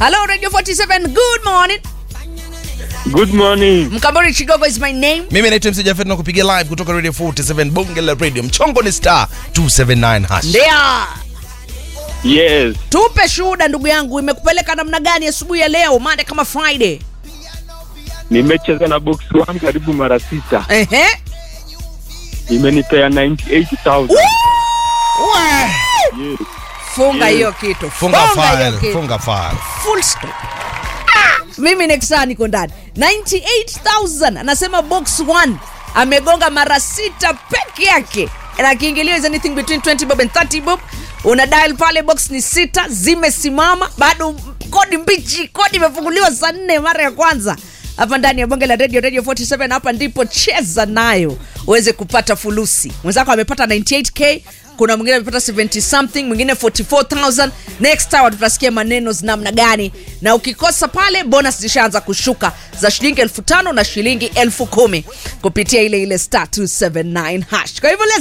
Hello Radio 47. Good morning. Good morning. Mkambori Chigogo is my name. mimi naitwa mc jafet na kupigia live kutoka radio 47 bonge la radio mchongo ni star 279 hash Ndio. Yes. Tupe shuhuda ndugu yangu, imekupeleka namna gani asubuhi ya leo, Monday kama Friday? Nimecheza na box one karibu mara sita. Ehe. Imenipea 98,000. Yes. Funga Yes. hiyo kitu. funga hiyo file kitu. funga file Full stop. Ah, mimi next saa niko ndani 98000 anasema box 1 amegonga mara sita peke yake na kiingilio is anything between 20 bob and 30 bob una dial pale box ni sita zimesimama bado kodi mbichi kodi imefunguliwa saa nne mara ya kwanza hapa ndani ya bonge la radio radio 47 hapa ndipo cheza nayo uweze kupata fulusi mwenzako amepata 98k kuna mwingine amepata 70 something mwingine 44000 next hour tutasikia maneno namna gani na ukikosa pale bonus zishaanza kushuka za shilingi elfu tano na shilingi elfu kumi kupitia ile ile star 279 hash kwa hivyo let's